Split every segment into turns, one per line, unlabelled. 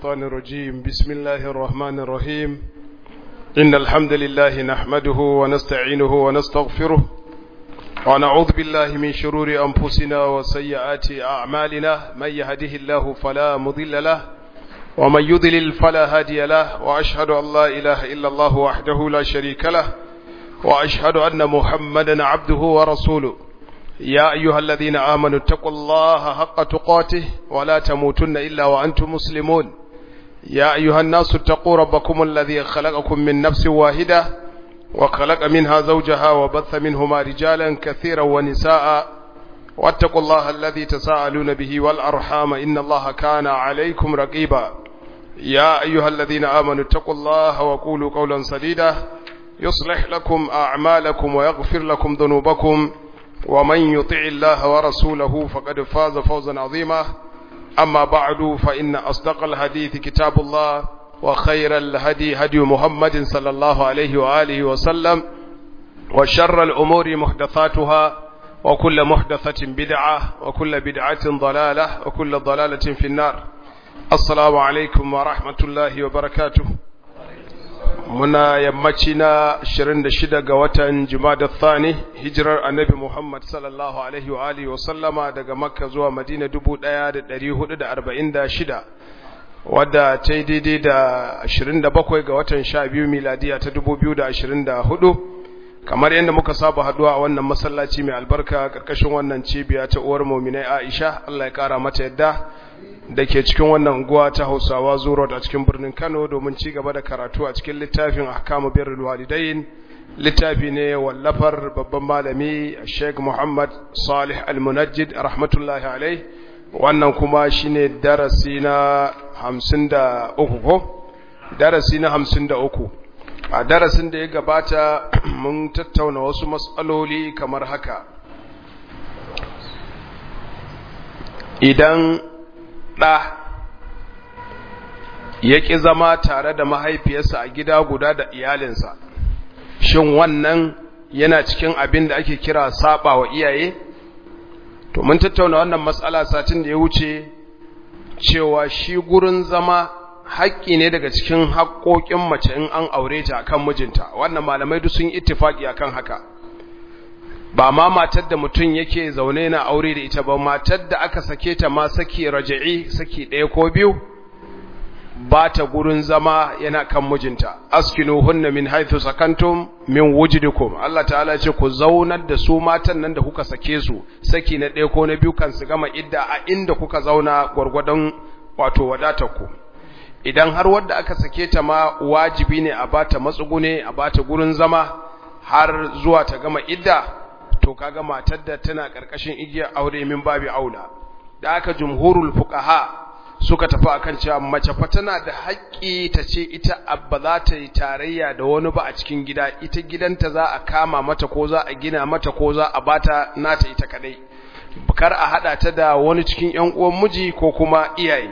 الشيطان الرجيم بسم الله الرحمن الرحيم إن الحمد لله نحمده ونستعينه ونستغفره ونعوذ بالله من شرور أنفسنا وسيئات أعمالنا من يهده الله فلا مضل له ومن يضلل فلا هادي له وأشهد أن لا إله إلا الله وحده لا شريك له وأشهد أن محمدا عبده ورسوله يا أيها الذين آمنوا اتقوا الله حق تقاته ولا تموتن إلا وأنتم مسلمون يا أيها الناس اتقوا ربكم الذي خلقكم من نفس واحدة وخلق منها زوجها وبث منهما رجالا كثيرا ونساء واتقوا الله الذي تساءلون به والأرحام إن الله كان عليكم رقيبا يا أيها الذين آمنوا اتقوا الله وقولوا قولا سديدا يصلح لكم أعمالكم ويغفر لكم ذنوبكم ومن يطع الله ورسوله فقد فاز فوزا عظيما أما بعد فإن أصدق الحديث كتاب الله وخير الهدي هدي محمد صلى الله عليه وآله وسلم وشر الأمور محدثاتها وكل محدثة بدعة وكل بدعة ضلالة وكل ضلالة في النار السلام عليكم ورحمة الله وبركاته muna yammaci na 26 ga watan Jumada Thani hijirar Annabi Muhammad sallallahu alaihi wa alihi wa sallama daga Makka zuwa Madina 1446 wadda ta yi daidai da 27 ga watan 12 miladiya ta 2024 kamar yadda muka saba haduwa a wannan masallaci mai albarka karkashin wannan cibiya ta uwar mu'minai Aisha Allah ya kara mata yadda da ke cikin wannan unguwa ta Hausawa Zuro a cikin birnin Kano domin ci gaba da karatu a cikin littafin Ahkamu Birrul Walidain littafi ne wallafar babban malami Sheikh Muhammad Salih Al-Munajjid rahmatullahi alaihi wannan kuma shine darasi na 53 ko darasi na 53 a darasin da ya gabata mun tattauna wasu matsaloli kamar haka idan ɗa ya ƙi zama tare da mahaifiyarsa a gida guda da iyalinsa shin wannan yana cikin abin da ake kira saba wa iyaye to mun tattauna wannan matsala satin da ya wuce cewa shi gurin zama haƙƙi ne daga cikin haƙƙoƙin mace in an aure ta akan mijinta wannan malamai duk sun ittifaki akan haka ba ma matar da mutum yake zaune na aure da ita ba matar da aka sake ta ma saki raja'i saki ɗaya ko biyu ba ta gurin zama yana kan mijinta askinu hunna min haithu sakantum min wujidikum Allah ta'ala ce ku zaunar da su matan nan da kuka sake su saki na ɗaya ko na biyu kan su gama idda a inda kuka zauna gwargwadon wato wadatar ku idan har wadda aka sake ta ma wajibi ne a bata matsugune a bata gurin zama har zuwa ta gama idda to kaga matar da tana karkashin igiyar aure min babi aula da aka jumhurul fuqaha suka tafi akan cewa mace fa tana da haƙƙi ta ce ita abba za ta yi tarayya da wani ba a cikin gida ita gidanta za a kama mata ko za a gina mata ko za a bata nata ita kadai kar a hada ta da wani cikin ƴan uwan miji ko kuma iyaye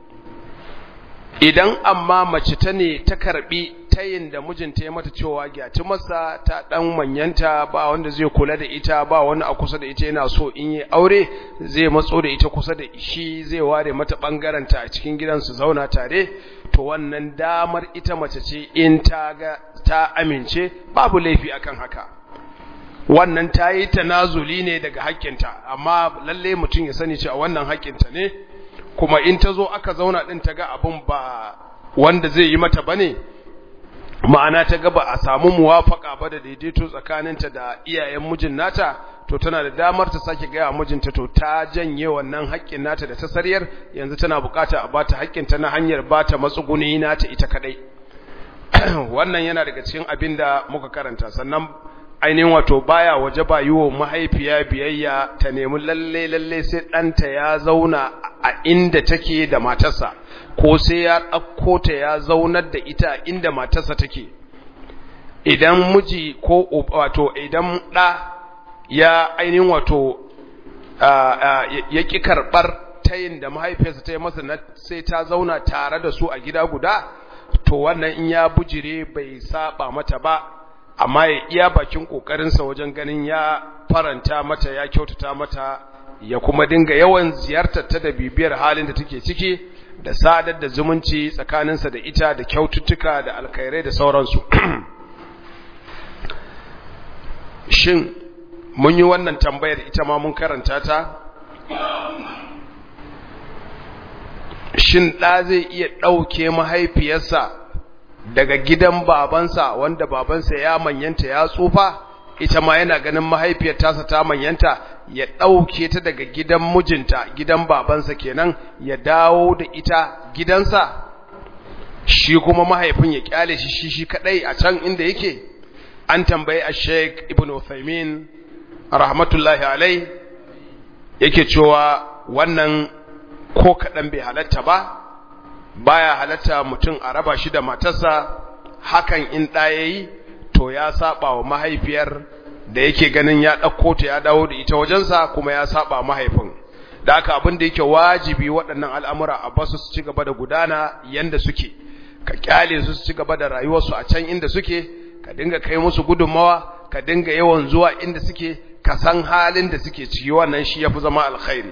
idan amma mace ta ne ta karbi tayin da mijinta ya mata cewa gyati masa ta dan manyanta ba wanda zai kula da ita ba wani a kusa da ita yana so in yi aure zai matso da ita kusa da shi zai ware mata bangaren ta a cikin gidan su zauna tare to wannan damar ita mace ce in ta ga ta amince babu laifi akan haka wannan ta yi tanazuli ne daga haƙƙinta amma lalle mutum ya sani cewa wannan haƙƙinta ne kuma in ta zo aka zauna ɗin ta ga abin ba wanda zai yi mata bane ma'ana ta ga ba a samu muwafaka ba da daidaito tsakaninta da iyayen mijin nata to tana da damar ta sake gaya mijinta to ta janye wannan haƙƙin nata da ta sariyar yanzu tana bukata a bata haƙƙinta na hanyar bata matsuguni nata ita kadai wannan yana daga cikin abin da muka karanta sannan ainihin wato baya waje ba yi wa mahaifiya biyayya ta nemi lalle lalle sai ɗanta ya zauna a inda take da matarsa ko sai ya ɗauko ta ya zaunar da ita inda matarsa take idan miji ko wato idan ɗa ya ainihin wato ya ƙi karɓar tayin da mahaifiyarsa ta yi masa na sai ta zauna tare da su a gida guda to wannan in ya bujire bai saba mata ba amma ya iya bakin kokarinsa wajen ganin ya faranta mata ya kyautata mata ya kuma dinga yawan ziyartar ta da bibiyar halin da take ciki da sadar da zumunci tsakaninsa da ita da kyaututtuka da alkhairai da sauransu shin mun yi wannan tambayar ita ma mun karanta ta shin ɗa zai iya ɗauke mahaifiyarsa daga gidan babansa wanda babansa ya manyanta ya tsufa ita ma yana ganin mahaifiyar tasa ta manyanta ya ɗauke ta daga gidan mijinta gidan babansa kenan ya dawo da ita gidansa shi kuma mahaifin ya kyale shi shi shi kadai a can inda yake an tambayi a sheik ibn Uthaymin rahmatullahi alai yake cewa wannan ko kaɗan bai halatta ba baya halatta mutum a raba shi da matarsa hakan in ɗaya yi to ya saba wa mahaifiyar da yake ganin ya ɗauko ta ya dawo da ita wajensa kuma ya saba mahaifin da aka abin da yake wajibi waɗannan al'amura a basu su ci gaba da gudana yanda suke ka kyale su su ci gaba da rayuwarsu a can inda suke ka dinga kai musu gudunmawa ka dinga yawan zuwa inda suke ka san halin da suke ciki wannan shi yafi zama alkhairi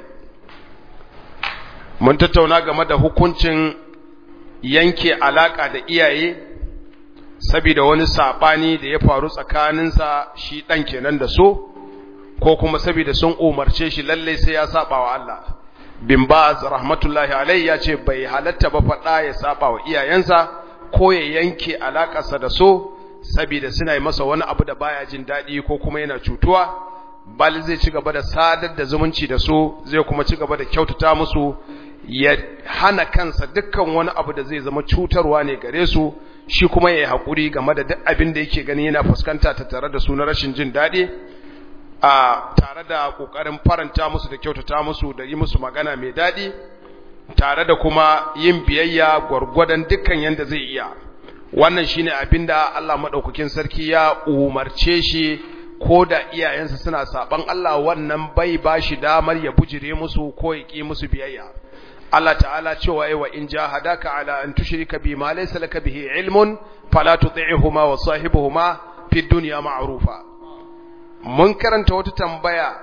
mun tattauna game da hukuncin yanke alaka da iyaye saboda wani sabani da ya faru tsakaninsa shi dan kenan da so ko kuma saboda sun umarce shi lalle sai ya saba wa Allah bin baz rahmatullahi alai ya ce bai halatta ba faɗa ya saba wa iyayensa ko ya yanke alakarsa da so saboda suna yi masa wani abu da baya jin daɗi ko kuma yana cutuwa bal zai ci gaba da sadar da zumunci da su zai kuma ci gaba da kyautata musu ya hana kansa dukkan wani abu da zai zama cutarwa ne gare su shi kuma ya yi haƙuri game da duk abin da yake gani yana fuskanta ta tare da su na rashin jin daɗi a tare da ƙoƙarin faranta musu da kyautata musu da yi musu magana mai daɗi tare da kuma yin biyayya gwargwadon dukkan yanda zai iya wannan shine abinda Allah madaukakin sarki ya umarce shi ko da iyayensa suna saban Allah wannan bai bashi damar ya bujire musu ko ya ki musu biyayya Allah ta'ala cewa ai wa in jahadaka ala an tushrika bi ma laysa laka bihi ilmun fala tuti'huma wa sahibuhuma fi dunya ma'rufa mun karanta wata tambaya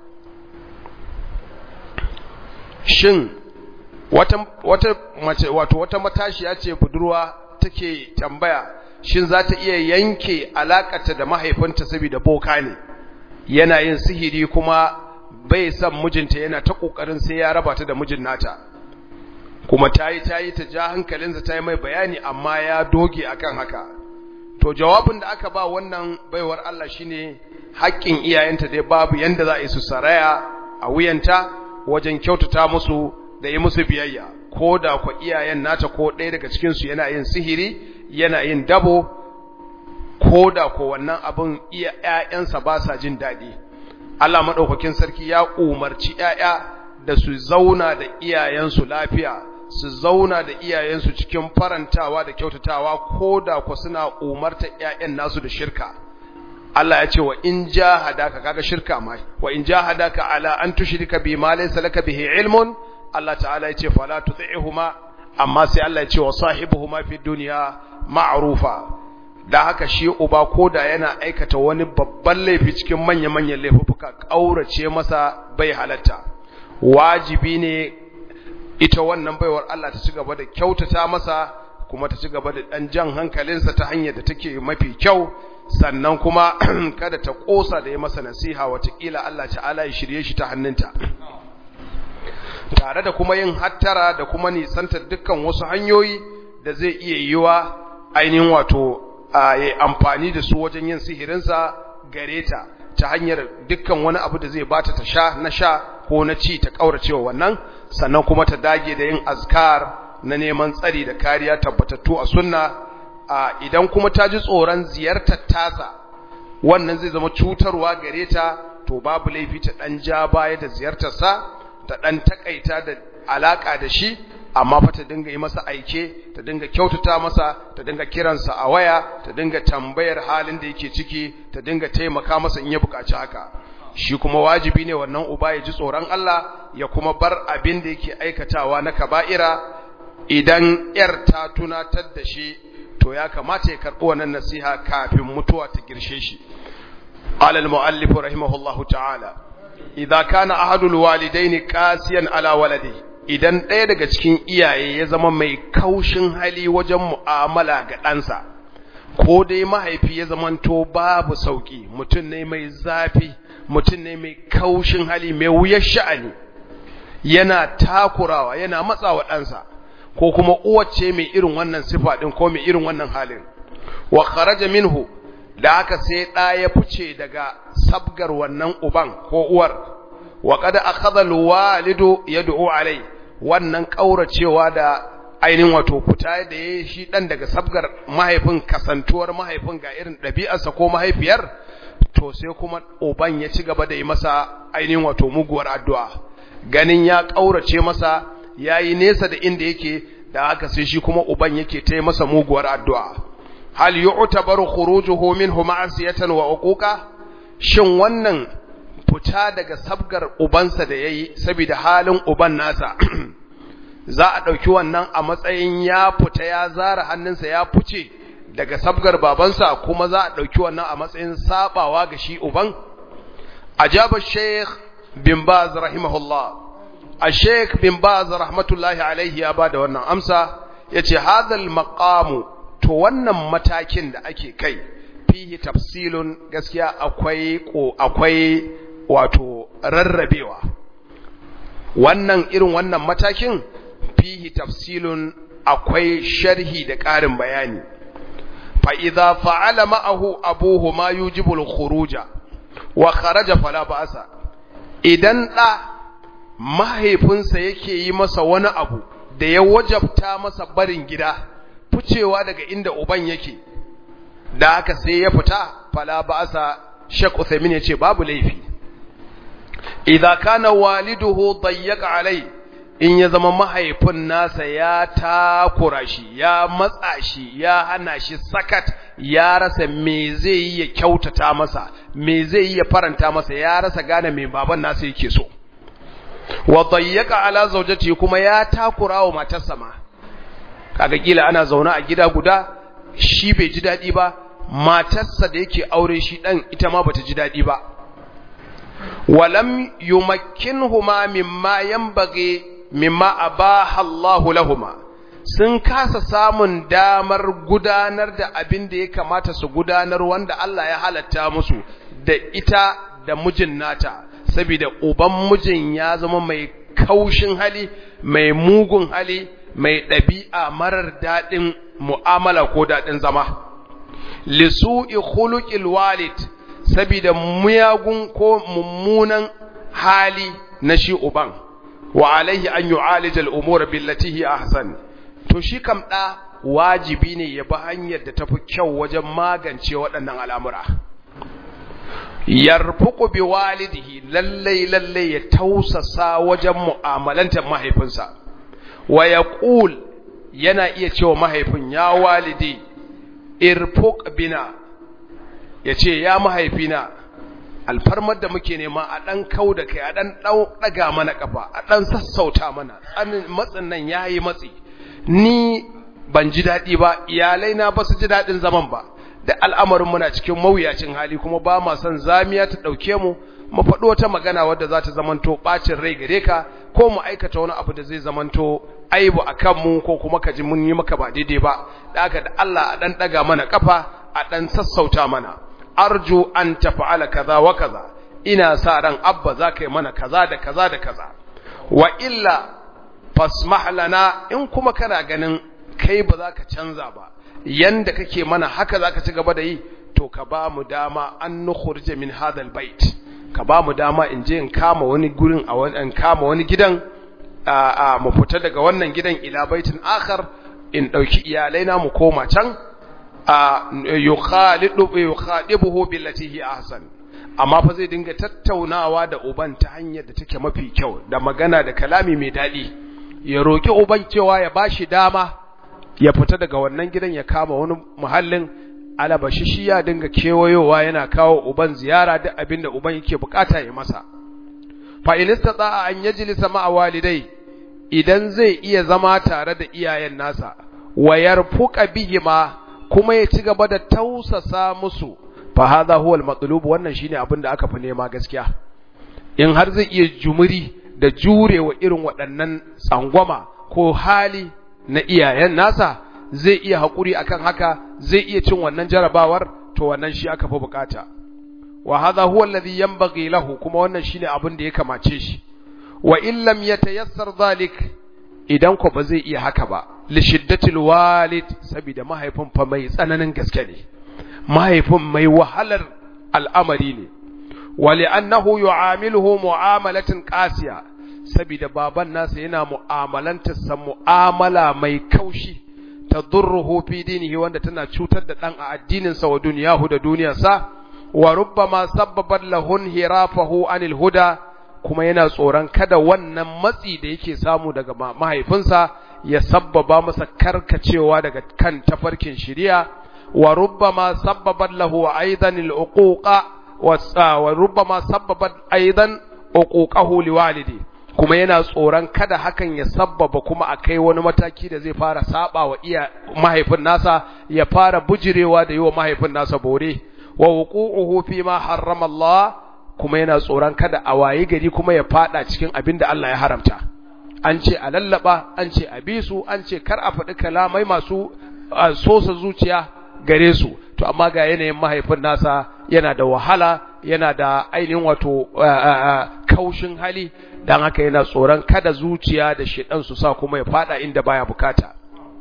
shin wata wata mace wato wata matashiya ce budurwa take tambaya shin za ta iya yanke alakata da mahaifinta saboda boka ne yana yin sihiri kuma bai san mijinta yana ta kokarin sai ya raba ta da mijin nata kuma tayi tayi ta ja hankalinsa tayi mai bayani amma ya doge akan haka to jawabin da aka ba wannan baiwar Allah shine haƙƙin iyayenta dai babu yanda za a yi su saraya a wuyanta wajen kyautata musu da yi musu biyayya ko da kwa iyayen nata ko ɗaya daga cikinsu yana yin sihiri yana yin dabo ko da ko wannan abin iya ‘ya'yansa ba sa jin daɗi Allah maɗaukakin sarki ya umarci ‘ya'ya da su zauna da iyayensu lafiya su zauna da iyayensu cikin farantawa da kyautatawa ko da ku suna umarta ‘ya'yan nasu da shirka Allah ya ce wa in jahadaka kaga shirka mai wa in jahadaka ala an tushrika bi ma laysa laka bihi ilmun Allah ta'ala ya ce fala tuti'huma amma sai Allah ya ce wa sahibuhuma fi dunya ma'rufa da haka shi uba koda yana aikata wani babban laifi cikin manya-manyan laifuka kaurace masa bai halatta wajibi ne ita wannan baiwar Allah ta ci gaba da kyautata masa kuma ta ci gaba da dan jan hankalinsa ta hanyar da take mafi kyau sannan kuma kada ta kosa da ya masa nasiha watakila Allah ta'ala ya shirye shi ta hannunta tare da kuma yin hattara da kuma nisantar dukkan wasu hanyoyi da zai iya yiwa ainihin wato a yi amfani da su wajen yin sihirinsa gare ta ta hanyar dukkan wani abu da zai bata ta sha na sha ko na ci ta kauracewa wannan sannan kuma ta dage da yin azkar na neman tsari da kariya tabbatattu a sunna idan kuma ta ji tsoron ziyartar tasa wannan zai zama cutarwa gare ta to babu laifi ta dan ja baya da ziyartarsa ta ɗan takaita da alaƙa da shi amma fa ta dinga yi masa aike ta dinga kyautata masa ta dinga kiransa a waya ta dinga tambayar halin da yake ciki ta dinga taimaka masa in ya buƙaci haka shi kuma wajibi ne wannan uba ya ji tsoron Allah ya kuma bar abin da yake aikatawa na kaba'ira idan yar ta tunatar da shi to ya kamata ya karɓi wannan nasiha kafin mutuwa ta girshe shi قال المؤلف رحمه الله تعالى إذا كان أحد الوالدين قاسيا على ولده idan ɗaya daga cikin iyaye ya zama mai kaushin hali wajen mu'amala ga ɗansa ko dai mahaifi ya zamanto babu sauki mutum ne mai zafi mutum ne mai kaushin hali mai wuyar sha'ani yana takurawa yana matsawa ɗansa ko kuma uwace mai irin wannan sifa ɗin ko mai irin wannan halin wa kharaja minhu da haka sai ɗa ya fice daga sabgar wannan uban ko uwar wa qad akhadha alwalidu yad'u alai wannan kauracewa da ainihin wato fita da yayi shi dan daga sabgar mahaifin kasantuwar mahaifin ga irin ɗabi'arsa ko mahaifiyar to sai kuma uban ya ci gaba da yi masa ainihin wato muguwar addu'a ganin ya kaurace masa yayi nesa da inda yake da haka sai shi kuma uban yake ta masa muguwar addu'a hal yu'tabaru khurujuhu minhu ma'siyatan wa uquqa shin wannan fita daga sabgar ubansa da yayi saboda halin uban nasa za a dauki wannan a matsayin ya fita ya zara hannunsa ya fice daga sabgar babansa kuma za a dauki wannan a matsayin sabawa ga shi uban ajaba sheikh bin baz rahimahullah الشيخ بن باز رحمة الله عليه ya bada wannan amsa yace hadal maqamu to wannan matakin da ake kai fihi tafsilun gaskiya akwai ko akwai wato rarrabewa wannan irin wannan matakin fihi tafsilun akwai sharhi da ƙarin bayani fa idza fa'ala ma'ahu abuhu ma yujibu al-khuruja wa kharaja fala ba'sa idan da mahaifinsa yake yi masa wani abu da ya wajabta masa barin gida ficewa daga inda uban yake da haka sai ya fita fala ba'sa Sheikh Uthaymeen yace babu laifi idza kana waliduhu dayyaka alai in ya zama mahaifin nasa ya takura shi ya matsa shi ya hana shi sakat ya rasa me zai yi ya kyautata masa me zai yi ya faranta masa ya rasa gane me baban nasa yake so wa dayyaka ala zawjati kuma ya takura wa matarsa ma kaga kila ana zauna a gida guda shi bai ji dadi ba matarsa da yake aure shi dan ita ma bata ji dadi ba walam yumakkinhuma mimma yanbaghi mimma abaha Allahu lahuma sun kasa samun damar gudanar da abin da ya kamata su gudanar wanda Allah ya halatta musu da ita da mijin nata saboda uban mijin ya zama mai kaushin hali mai mugun hali mai ɗabi'a marar daɗin mu'amala ko daɗin zama lisu'i khuluqil walid saboda muyagun ko mummunan hali na shi uban wa alaihi an yu'alij al-umur billati hi ahsan to shi kam da wajibi ne ya bi hanyar da tafi kyau wajen magance waɗannan al'amura yarfuqu bi walidihi lallai lallai ya tausasa wajen mu'amalantar mahaifinsa wa yaqul yana iya cewa mahaifin ya walidi irfuq bina yace ya mahaifina alfarmar da muke nema a ɗan kau da kai a ɗan ɗaga mana ƙafa a ɗan sassauta mana tsanin matsin nan ya yi matsi ni ban ji daɗi ba iyalai na ba su ji daɗin zaman ba da al'amarin muna cikin mawuyacin hali kuma ba ma son zamiya ta ɗauke mu mu faɗo wata magana wadda za ta zamanto ɓacin rai gare ka ko mu aikata wani abu da zai zamanto aibu a kanmu ko kuma ka ji mun yi maka ba daidai ba da aka da Allah a ɗan ɗaga mana ƙafa a ɗan sassauta mana arju an tafa'ala kaza wa kaza ina sa ran abba za ka yi mana kaza da kaza da kaza wa illa fasmah lana in kuma kana ganin kai ba za ka canza ba yanda kake mana haka za ka ci gaba da yi to ka ba mu dama an nukhrija min hadal bait ka ba mu dama in je in kama wani gurin a wani in kama wani gidan a mu fita daga wannan gidan ila baitin akhar in dauki iyalai na mu koma can yukhadibuhu billati hi ahsan amma fa zai dinga tattaunawa da uban ta hanyar da take mafi kyau da magana da kalami mai dadi ya roki uban cewa ya bashi dama ya fita daga wannan gidan ya kama wani muhallin alabashi shi ya dinga kewayowa yana kawo uban ziyara duk abinda uban yake bukata ya masa fa in istata an yajlisa ma'a walidai idan zai iya zama tare da iyayen nasa wa yarfuqa bihima kuma ya ci gaba da tausasa musu fa hadha huwa al-matlub wannan shine abin da aka fi nema gaskiya in har zai iya jumuri da jurewa irin waɗannan tsangwama ko hali na iyayen nasa zai iya haƙuri akan haka zai iya cin wannan jarabawar to wannan shi aka fi bukata wa hadha huwa alladhi yanbaghi lahu kuma wannan shine abin da ya kamace shi wa in lam yatayassar dhalik idan ko ba zai iya haka ba li shiddatil walid saboda mahaifin fa mai tsananin gaske ne mahaifin mai wahalar al'amari ne wa li'annahu yu'amiluhu mu'amalatin qasiya saboda baban nasa yana mu'amalantar sa mu'amala mai kaushi tadurruhu fi dinihi wanda tana cutar da dan a addinin sa wa duniyahu da duniyarsa wa rubbama sabbabat lahun hirafahu anil huda kuma yana tsoron kada wannan matsi da yake samu daga mahaifinsa ya sabbaba masa karkacewa daga kan tafarkin shari'a wa rubbama sabbabat lahu aidan al-uquqa wa rubbama sabbabat aidan uquqahu liwalidi kuma yana tsoron kada hakan ya sabbaba kuma a kai wani mataki da zai fara saba wa iya mahaifin nasa ya fara bujirewa da yi wa mahaifin nasa bore wa wuqu'uhu fi ma harrama Allah kuma yana tsoron kada a waye gari kuma ya fada cikin abin da Allah ya haramta an ce a lallaba an ce a bi su an ce kar a faɗi kalamai masu sosa zuciya gare su to amma ga yanayin mahaifin nasa yana da wahala yana da ainihin wato kaushin hali dan haka yana tsoron kada zuciya da shedan su sa kuma ya fada inda baya bukata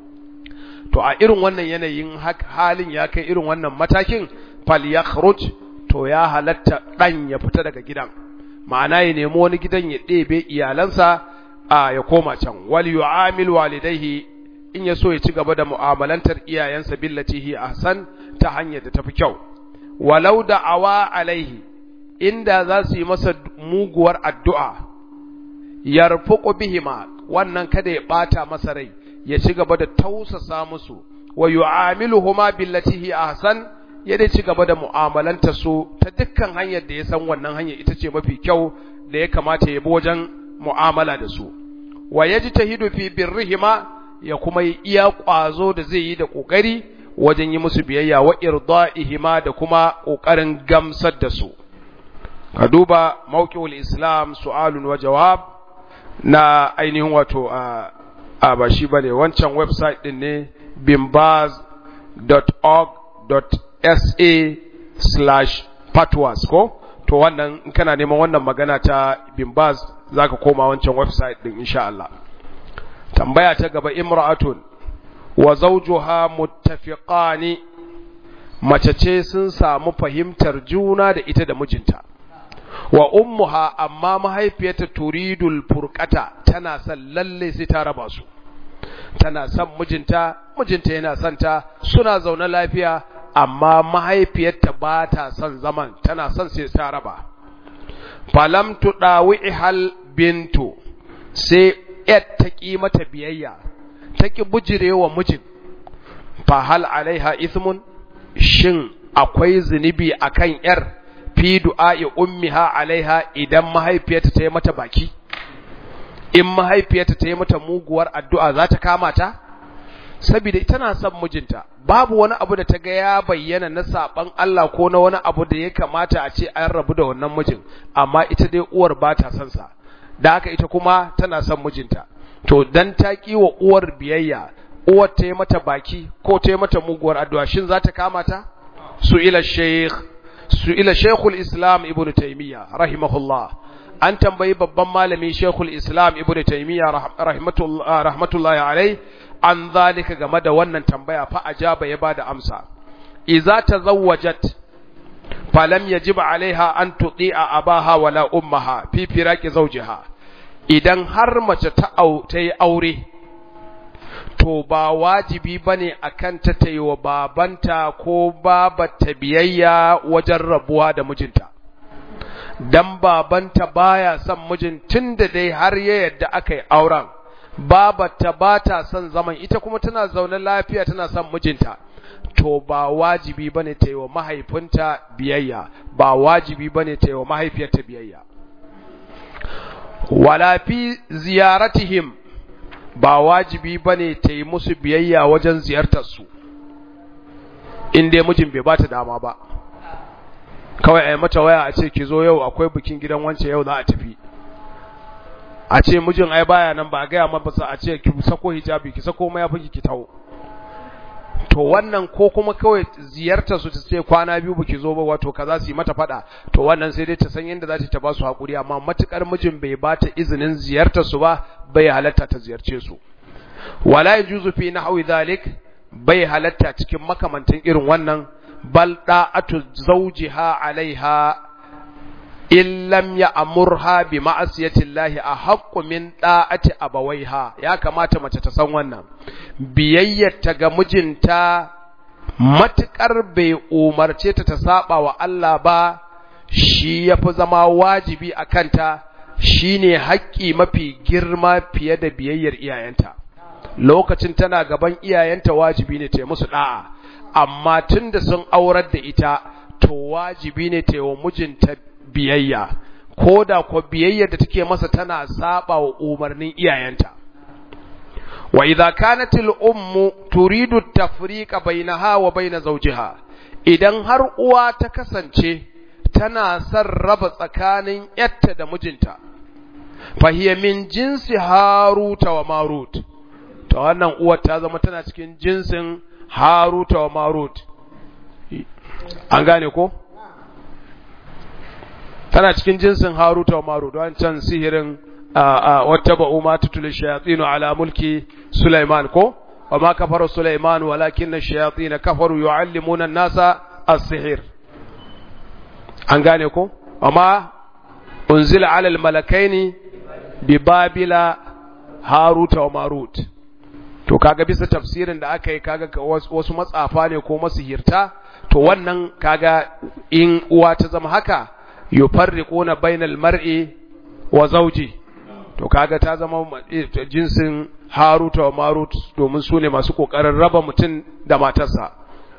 to a irin wannan yanayin halin ya kai irin wannan matakin falyakhruj to ya halatta dan ya fita daga gidan ma'ana ya nemi wani gidan ya ɗebe iyalansa a ya koma can wal yu'amil walidayhi in ya so ya ci gaba da mu'amalantar iyayensa billati hi ahsan ta hanyar da tafi kyau walau da awa alaihi inda za su yi masa muguwar addu'a yarfuqu bihima wannan kada ya bata masa rai ya ci gaba da tausasa musu wa yu'amiluhuma billati hi ahsan ya dai ci gaba da mu'amalanta su ta dukkan hanyar da ya san wannan hanyar ita ce mafi kyau da ya kamata ya bi wajen mu'amala da su wa yajtahidu fi birrihima ya kuma yi iya ƙwazo da zai yi da ƙoƙari wajen yi musu biyayya wa irda'ihima da kuma ƙoƙarin gamsar da su ka duba mawqi'ul islam su'alun wa jawab na ainihin wato a a ba shi bane wancan website din ne bimbaz.org.sa slash patwas ko to wannan in kana neman wannan magana ta bimbaz zaka koma wancan website din insha Allah tambaya ta gaba imra'atun wa zawjuha muttafiqani mace ce sun samu fahimtar juna da ita da mijinta wa ummuha amma mahaifiyarta turidul furqata tana son lalle sai ta raba su tana son mijinta mijinta yana son ta suna zaune lafiya amma mahaifiyarta ba ta son zaman tana son sai ta raba falam tudawihal bintu sai yar ta ƙi mata biyayya ta ƙi bujirewa mijin fa hal alaiha ismun shin akwai zunubi akan yar fi du'a'i ummiha alaiha idan mahaifiyarta ta yi mata baki in mahaifiyarta ta yi mata muguwar addu'a za ta kama ta saboda tana son mijinta babu wani abu da ta ga ya bayyana na saban Allah ko na wani abu da ya kamata a ce an rabu da wannan mijin amma ita dai uwar ba ta son sa da haka ita kuma tana son mijinta to dan ta ki wa uwar biyayya uwar ta yi mata baki ko ta yi mata muguwar addu'a shin za ta kama ta su ila shaykh su ila shaykhul islam ibn taymiya rahimahullah an tambayi babban malami shaykhul islam ibn taymiya rahmatullah rahmatullahi alai an zalika game da wannan tambaya fa ajaba ya bada amsa idza tazawwajat falam yajib alaiha an tuti'a abaha wala ummaha fi firaqi zawjiha idan har mace ta ta yi aure to ba wajibi bane akan ta ta yi wa babanta ko babata biyayya wajen rabuwa da mijinta dan babanta baya son mijin tunda dai har ya yadda aka yi auren babata ba ta son zaman ita kuma tana zaune lafiya tana son mijinta to ba wajibi bane ta yi wa mahaifinta biyayya ba wajibi bane ta yi wa mahaifiyarta biyayya wala fi ziyaratihim ba wajibi bane ta yi musu biyayya wajen ziyartar su in dai mijin bai bata dama ba kawai ai mata waya a ce ki zo yau akwai bikin gidan wance yau za a tafi a ce mijin ai baya nan ba a gaya masa a ce ki sako hijabi ki sako mayafi ki tawo to wannan ko kuma kawai ziyartar su ta ce kwana biyu baki zo ba wato kaza su yi mata fada to wannan sai dai ta san yadda za ta ba su hakuri amma matukar mijin bai ba ta izinin ziyartar su ba bai halatta ta ziyarce su wala yajuzu fi nahwi dhalik bai halatta cikin makamantan irin wannan bal da'atu zawjiha alaiha in lam ya'murha bi ma'asiyati llahi ahaqqu min da'ati abawaiha ya kamata mace ta san wannan biyayyarta ga mijinta matukar bai umarce ta ta saba wa Allah ba shi yafi zama wajibi a kanta shine haƙƙi mafi girma fiye da biyayyar iyayenta lokacin tana gaban iyayenta wajibi ne ta musu da'a amma tunda sun aurar da ita to wajibi ne ta yi wa mijinta biyayya ko da ko biyayyar da take masa tana saba wa umarnin iyayenta wa idza kanat al ummu turidu tafriqa bainaha wa bain zawjiha idan har uwa ta kasance tana son raba tsakanin yatta da mijinta fahiya min jinsi haruta wa marut to wannan uwar ta zama tana cikin jinsin haruta wa marut an gane ko tana cikin jinsin haruta wa marut wancan sihirin wata ba'u ma tutul shayatinu ala mulki sulaiman ko wa ma kafara sulaiman walakin ash-shayatin kafaru yu'allimuna an-nasa as-sihir an gane ko amma unzila ala al-malakaini bi babila haruta wa marut to kaga bisa tafsirin da aka yi kaga wasu matsafa ne ko masihirta to wannan kaga in uwa ta zama haka yufarriquna bainal mar'i wa zawji to kaga ta zama jinsin haruta wa marut domin su ne masu kokarin raba mutum da matarsa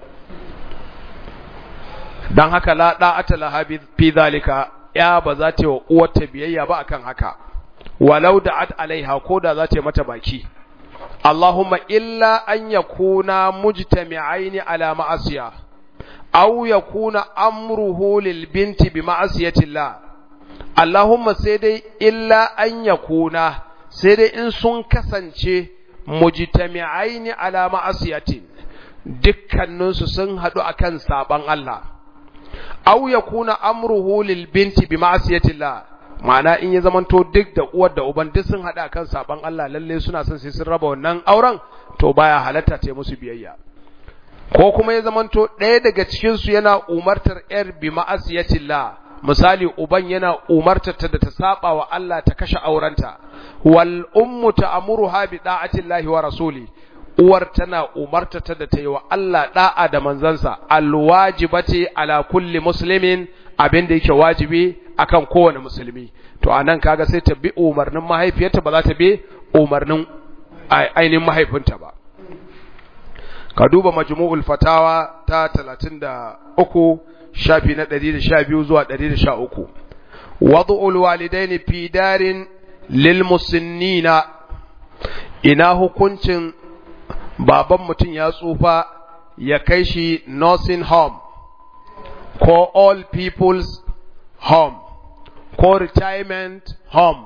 dan haka la da'ata laha fi zalika ya ba za ta yi wa uwarta biyayya ba akan haka walau da'at alaiha ko da za ta yi mata baki Allahumma illa an yakuna mujtami'aini ala ma'asiya aw yakuna amruhu lil binti bi ma'asiyati Allah Allahumma sai dai illa an yakuna sai dai in sun kasance mujtami'aini ala ma'asiyatin dukkaninsu sun haɗu akan saban Allah aw yakuna amruhu lil binti bi ma'asiyati Allah ma'ana in ya zamanto duk da uwar da uban duk sun haɗa kan saban Allah lalle suna son sai sun raba wannan auren to baya halatta ta musu biyayya ko kuma ya zamanto ɗaya daga cikin su yana umartar yar bi ma'asiyatillah misali uban yana umartar ta da ta saba wa Allah ta kashe aurenta wal ummu ta'muruha bi da'atillahi wa rasuli uwar tana umartar ta da ta yi wa Allah da'a da manzansa alwajibati ala kulli muslimin abin da yake wajibi akan kowane musulmi to anan kaga sai ta bi umarnin mahaifiyarta ba za ta bi umarnin ainihin mahaifinta ba ka duba majmu'ul fatawa ta 33 shafi na 112 zuwa 113 wad'ul walidaini fi darin lil musinnina ina hukuncin baban mutum ya tsufa ya kai shi nursing home ko all people's home ko retirement home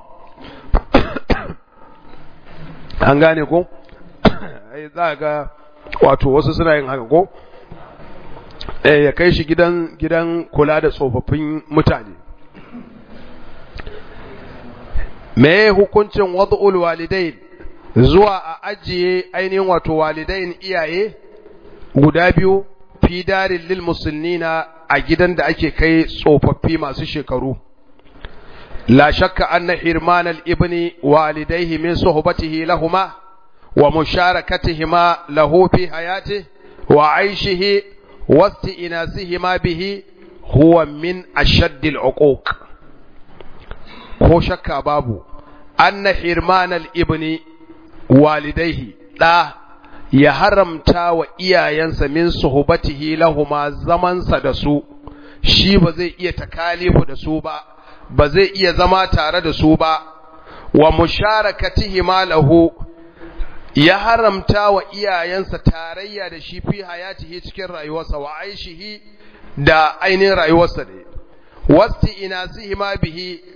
an gane ko za ga wato wasu suna yin haka ko eh ya kai shi gidan gidan kula da tsofaffin mutane me hukuncin wad'ul walidain zuwa a ajiye ainihin wato walidain iyaye guda biyu fi darin lil muslimina a gidan da ake kai tsofaffi masu shekaru la shakka anna hirman al ibni walidayhi min suhbatihi lahuma wa musharakatihima lahu fi hayatihi wa aishihi wa isti'nasihima bihi huwa min ashadd al uquq ko shakka babu anna hirman al ibni walidayhi da ya haramta wa iyayensa min suhbatihi lahuma zamansa da su shi ba zai iya takalifu da su ba ba zai iya zama tare da su ba wa musharakatihi lahu ya haramta wa iyayensa tarayya da shi fi hayatihi cikin rayuwarsa wa aishihi da ainihin rayuwarsa ne wasti inasihi ma bihi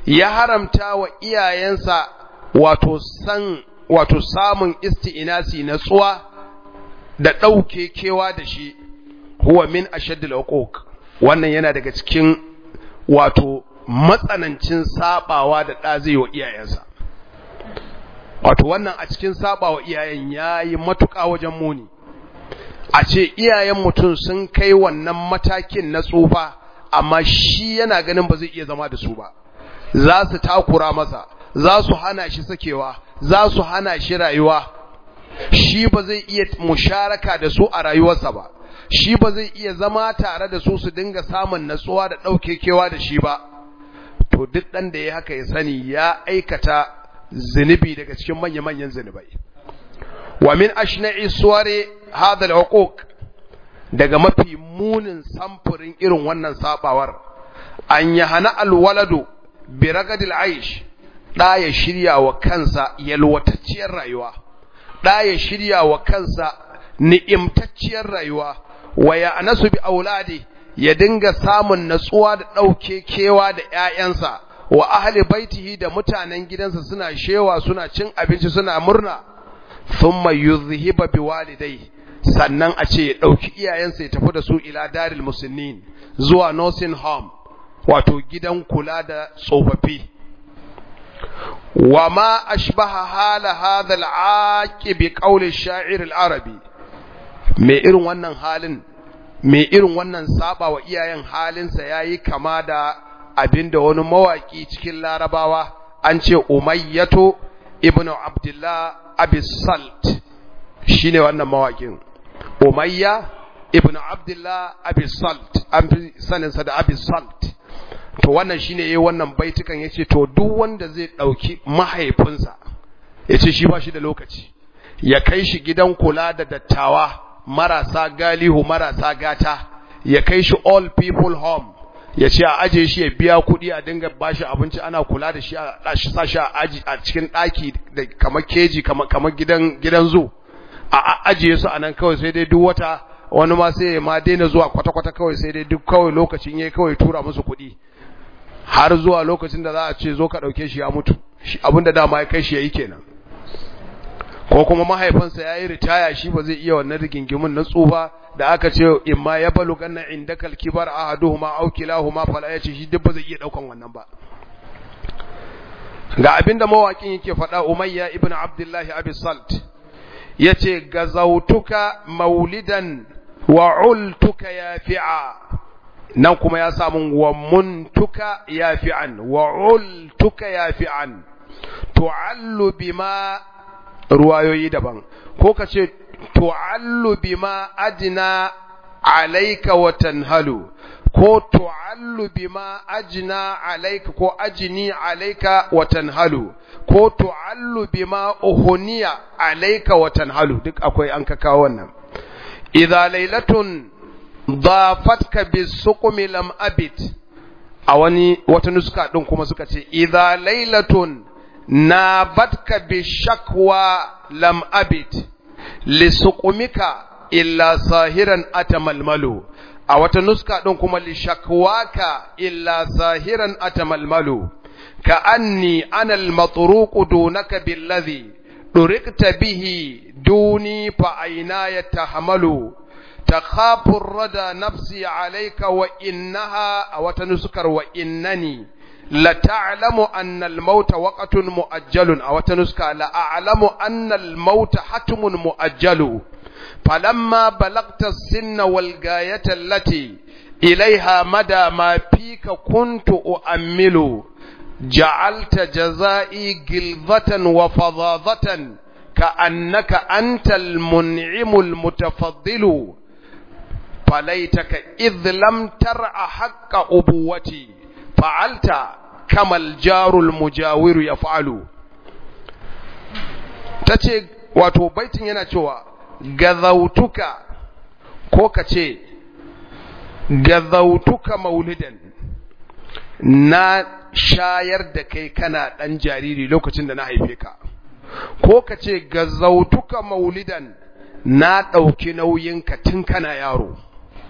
ya haramta wa iyayensa wato san wato samun isti'inasi natsuwa da ɗauke kewa da shi huwa min ashaddil uquq wannan yana daga cikin wato matsanancin sabawa da ɗa zai wa iyayensa wato wannan a cikin sabawa iyayen yayi matuƙa wajen muni a ce iyayen mutum sun kai wannan matakin na tsufa amma shi yana ganin ba zai iya zama da su ba za su takura masa za su hana shi sakewa za su hana shi rayuwa shi ba zai iya musharaka da su a rayuwarsa ba shi ba zai iya zama tare da su su dinga samun natsuwa da ɗaukekewa da shi ba to duk ɗan da ya haka ya sani ya aikata zunubi daga cikin manya-manyan zunubai wa min ashna'i suware hadha al daga mafi munin samfurin irin wannan sabawar an hana alwaladu bi ragadil aish da ya shirya wa kansa yalwatacciyar rayuwa da ya shirya wa kansa ni'imtacciyar rayuwa wa ya anasu bi auladi ya dinga samun natsuwa da ɗauke kewa da ‘ya'yansa wa ahli baitihi da mutanen gidansa suna shewa suna cin abinci suna murna thumma yuzhiba bi walidai sannan a ce ya ɗauki iyayensa ya tafi da su ila daril musulmin zuwa nursing home wato gidan kula da tsofaffi wa ma ashbaha hala hadha al-aqib bi qawli shair al-arabi me irin wannan halin me irin wannan saba wa iyayen halinsa yayi kama da abinda wani mawaki cikin larabawa an ce umayyatu ibnu abdullah abi salt shine wannan mawakin umayya ibnu abdullah abi salt an fi saninsa da abi salt to wannan shine yayi wannan baitukan yace to duk wanda zai dauki mahaifinsa yace shi ba shi da lokaci ya kai shi gidan kula da dattawa marasa galihu marasa gata ya kai shi all people home ya ce a aje shi ya biya kuɗi a dinga bashi abinci ana kula da shi a sa shi a aji a cikin ɗaki da kamar keji kamar gidan gidan zu a ajiye su a nan kawai sai dai duk wata wani ma sai ma daina zuwa kwata-kwata kawai sai dai duk kawai lokacin yayi kawai tura musu kuɗi har zuwa lokacin da za a ce zo ka ɗauke shi ya mutu abinda dama ya kai shi ya yi kenan ko kuma mahaifinsa ya yi ritaya shi ba zai iya wannan rigingimin na tsufa da aka ce in ma ya balu ganna inda kalkibar ahaduhuma aw kilahuma fala yace shi duk ba zai iya daukan wannan ba ga abinda mawakin yake faɗa umayya ibn abdullahi abi salt yace gazautuka maulidan wa ultuka yafi'a nan kuma ya samu wa muntuka yafi'an wa ultuka yafi'an tu'allu bima ruwayoyi daban ko ka ce tu'allu bima ajna alayka wa tanhalu ko tu'allu bima ajna alayka ko ajni alayka wa tanhalu ko tu'allu bima uhuniya alayka wa tanhalu duk akwai an ka kawo wannan idza laylatun dafatka bisuqmi lam abit a wani wata nuska din kuma suka ce idza laylatun nabatka bishakwa lam abit lisuqumika illa sahiran atamalmalu a wata nuska din kuma lishakwaka illa sahiran atamalmalu ka anni ana almatruq dunaka billadhi durikta bihi duni fa aina yatahamalu تخاف الردى نفسي عليك وإنها أو تنسكر وإنني لتعلم أن الموت وقت مؤجل أو تنسكى لأعلم أن الموت حتم مؤجل فلما بلغت السن والغاية التي إليها مدى ما فيك كنت أؤمل جعلت جزائي جلظة وفظاظة كأنك أنت المنعم المتفضل فليتك إذ لم ترع حق أبوتي فعلت كما الجار المجاور يفعل tace wato baitin yana cewa gazautuka ko ka ce gazautuka maulidan na shayar da kai kana ɗan jariri lokacin da na haife ka ko ka ce gazautuka maulidan na ɗauki nauyinka tun kana yaro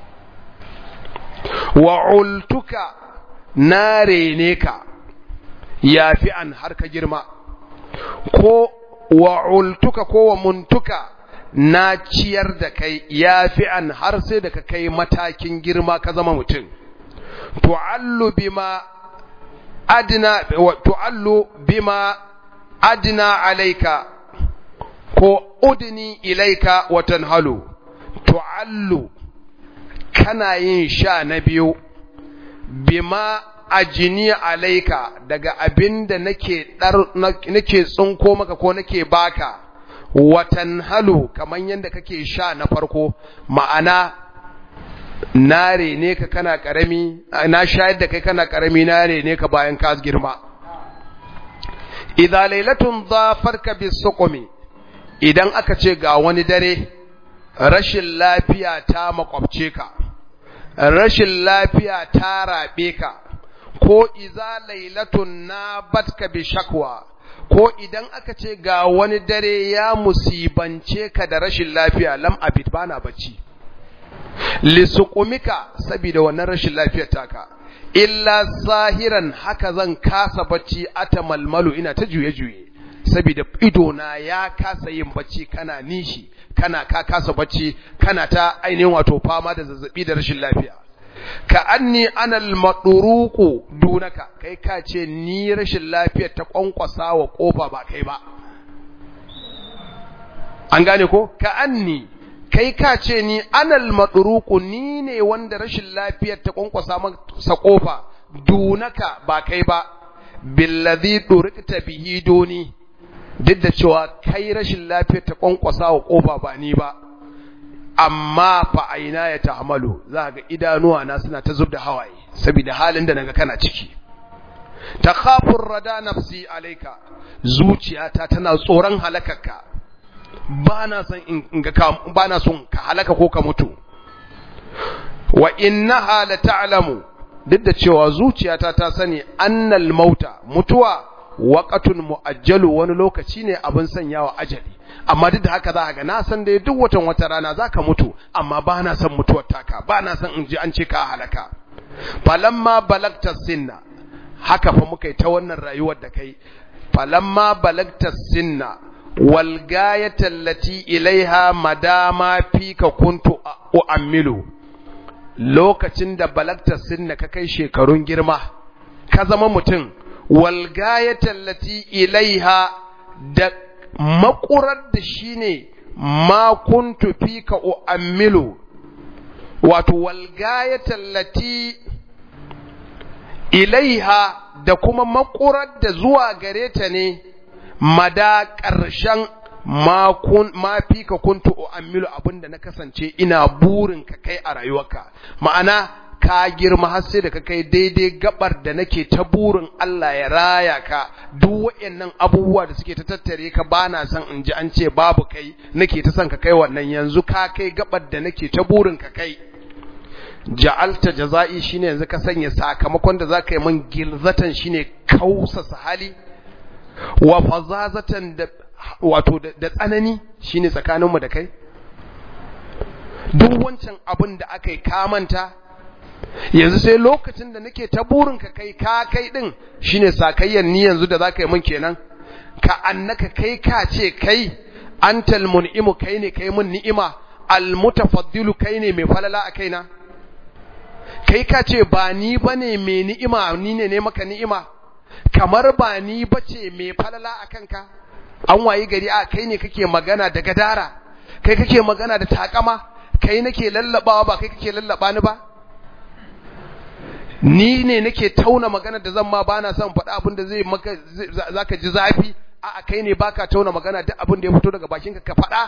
wa ultuka na rene ka yafi'an har ka girma ko wa'ultuka ko wa muntuka na ciyar da kai yafi'an har sai da ka kai matakin girma ka zama mutum tu'allu bima adna tu'allu bima adna alayka ko udni ilaika wa tanhalu tu'allu kana yin sha na biyu bima ajini alaika daga abinda nake dar nake tsinko maka ko nake baka watan halu kaman yanda kake sha na farko ma'ana nare ne ka kana karami na shayar da kai kana karami nare ne ka bayan ka girma idza lailatun dhafarka bisuqmi idan aka ce ga wani dare rashin lafiya ta makwabce ka rashin lafiya ta rabe ka ko iza lailatun na batka bi shakwa ko idan aka ce ga wani dare ya musibance ka da rashin lafiya lam abid bana bacci lisuqumika saboda wannan rashin lafiyar taka illa zahiran haka zan kasa bacci atamalmalu ina ta juye juye saboda ido na ya kasa yin bacci kana nishi kana ka kasa bacci kana ta ainihin wato fama da zazzabi da rashin lafiya ka anni anal maduruku dunaka kai ka ce ni rashin lafiyar ta kwankwasa wa kofa ba kai ba an gane ko ka anni kai ka ce ni anal maduruku ni ne wanda rashin lafiyar ta kwankwasa masa kofa dunaka ba kai ba billadhi durikta bihi duni duk da cewa kai rashin lafiyar ta kwankwasa wa kofa ba ni ba amma fa aina ya tahmalu za ga idanuwa na suna ta zubda hawaye saboda halin da naga kana ciki takhafur rada nafsi alayka zuciyata tana tsoron halakarka bana son in ga ka bana son ka halaka ko ka mutu wa innaha la ta'lamu duk da cewa zuciyata ta sani annal mauta mutuwa waqatun muajjalu wani lokaci ne abin sanyawa ajali amma duk da haka za ga na san dai duk watan wata rana zaka mutu amma ba na san mutuwar taka ba na san in ji an ce ka halaka falamma balagta sinna haka fa muka yi ta wannan rayuwar da kai falamma balagta sinna wal gayata allati ilaiha madama fika kuntu u'ammilu lokacin da balagta sinna ka kai shekarun girma ka zama mutum wal gayata allati ilaiha da makurar da shi ne ma kuntu fika u'ammilu wato walgaya tallati ilaiha da kuma makurar da zuwa gare ta ne mada ƙarshen ma fika kuntu u'ammilu abinda na kasance ina burin ka kai a rayuwarka ma'ana ka girma har sai da ka kai daidai gabar da nake ta burin Allah ya raya ka duk waɗannan abubuwa da suke ta tattare ka bana son in ji an ce babu kai nake ta son ka kai wannan yanzu ka kai gabar da nake ta burin ka kai ja'alta jaza'i shine yanzu ka sanya sakamakon da zaka yi min gilzatan shine kausasa hali wa fazazatan da wato da tsanani shine tsakaninmu da kai duk wancan abin da aka yi kamanta yanzu sai lokacin da nake ta burin ka kai ka kai din shine sakayyan ni yanzu da zaka yi min kenan ka annaka kai ka ce kai antal mun'imu kai ne kai mun ni'ima al mutafaddilu kai ne mai falala a kaina kai ka ce ba ni bane mai ni'ima ni ne ne maka ni'ima kamar ba ni bace mai falala a kanka an wayi gari a kai ne kake magana da gadara kai kake magana da takama kai nake lallabawa ba kai kake lallaba ni ba ni ne nake tauna magana da zan ma bana son faɗa abin da zai maka zaka ji zafi a kai ne baka tauna magana duk abin da ya fito daga bakinka ka faɗa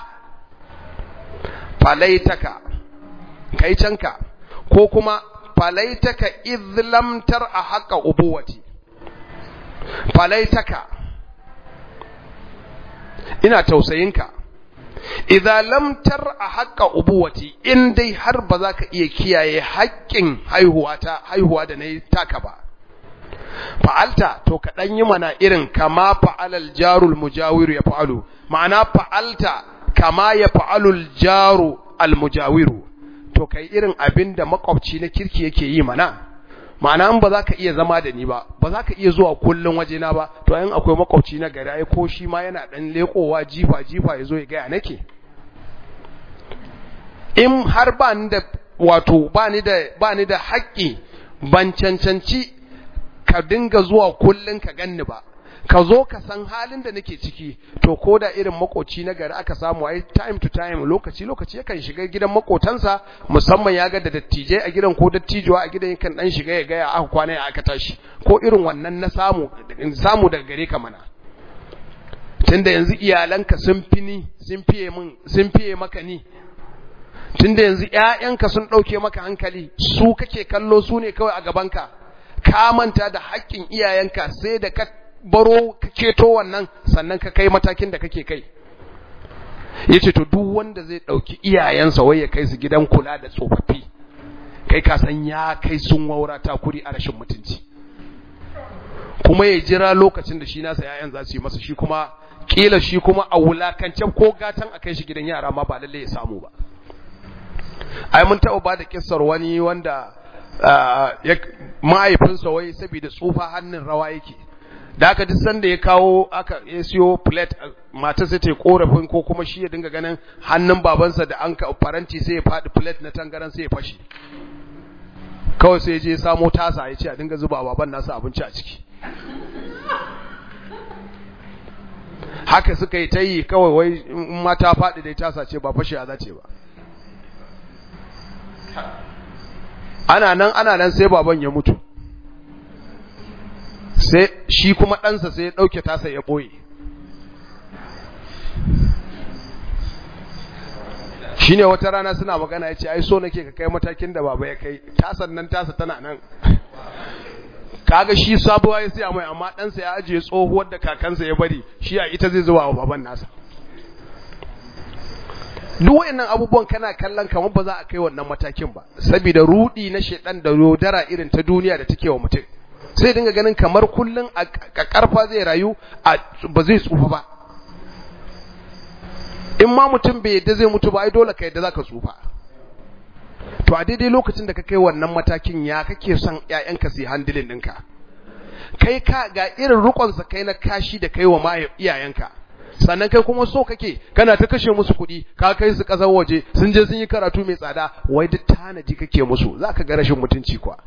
falaitaka kai canka ko kuma falaitaka izlamtar a haƙa ubuwati falaitaka ina tausayinka idza lam tar a haƙa ubuwati in dai har ba za ka iya kiyaye haƙƙin haihuwa ta haihuwa da nayi taka ba fa'alta to ka dan yi mana irin kama fa'alal jarul mujawiru ya fa'alu ma'ana fa'alta kama ya fa'alul jaru al mujawiru to kai irin abin da makwabci na kirki yake yi mana ma'ana in ba za ka iya zama da ni ba ba za ka iya zuwa kullum wajena ba to in akwai makwabci na gari ai ko shi ma yana dan lekowa jifa jifa ya zo ya gaya nake in har ba ni da wato ba ni da ba ni da haƙƙi ban cancanci ka dinga zuwa kullum ka ganni ba ka zo ka san halin da nake ciki to ko da irin makoci na gari aka samu ai time to time lokaci lokaci yakan shiga gidan makotansa musamman ya ga da dattijai a gidan ko dattijuwa a gidan yakan dan shiga ya ga ya aka kwana ya aka tashi ko irin wannan na samu samu daga gare ka mana tunda yanzu iyalanka sun fi ni sun fiye min sun fiye maka ni tunda yanzu ƴaƴanka sun ɗauke maka hankali su kake kallo su ne kawai a gabanka ka manta da haƙƙin iyayenka sai da ka baro ka keto wannan sannan ka kai matakin da kake kai yace to duk wanda zai dauki iyayensa wai ya kai su gidan kula da tsofaffi kai ka san ya kai sun waura ta kuri a rashin mutunci kuma ya jira lokacin da shi nasa yayan za su yi masa shi kuma kila shi kuma a wulakance ko gatan a kai shi gidan yara ma ba lalle ya samu ba ai mun taɓa ba da kissar wani wanda mahaifinsa wai saboda tsufa hannun rawa yake da aka duk sanda ya kawo aka ya siyo plate mata sai ta korafin ko kuma shi ya dinga ganin hannun babansa da an ka faranti sai ya faɗi plate na tangaran sai ya fashi kawai sai ya je samo tasa ya ce a dinga zuba baban nasa abinci a ciki haka suka yi ta yi kawai wai in mata faɗi dai tasa ce ba fashe a zace ba ana nan ana nan sai baban ya mutu sai shi kuma ɗansa sai ya ɗauke tasa ya ɓoye shi ne wata rana suna magana ya ce ai so nake ka kai matakin da baba ya kai tasan nan tasa tana nan kaga shi sabuwa ya siya mai amma ɗansa ya ajiye tsohuwar da kakansa ya bari shi a ita zai zuwa wa baban nasa duk wayannan abubuwan kana kallon kamar ba za a kai wannan matakin ba saboda rudi na shedan da yodara irin ta duniya da take wa mutum sai dinga ganin kamar kullun a karfa zai rayu ba zai tsufa ba in ma mutum bai yadda zai mutu ba ai dole ka yadda zaka tsufa to a daidai lokacin da ka kai wannan matakin ya kake son ƴaƴanka su yi handilin ɗinka kai ka ga irin rukonsa kai na kashi da kai wa iyayenka sannan kai kuma so kake kana ta kashe musu kuɗi ka kai su ƙasar waje sun je sun yi karatu mai tsada wai duk tanaji kake musu za ka ga rashin mutunci kuwa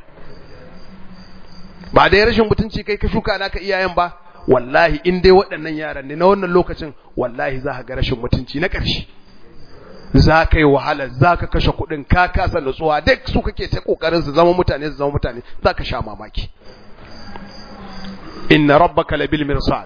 ba dai rashin mutunci kai ka shuka naka iyayen ba wallahi in dai waɗannan yaran ne na wannan lokacin wallahi za ka ga rashin mutunci na ƙarshe za ka yi wahala za ka kashe kuɗin ka kasa nutsuwa duk su kake ta ƙoƙarin su zama mutane su zama mutane za ka sha mamaki inna rabbaka labil mirsad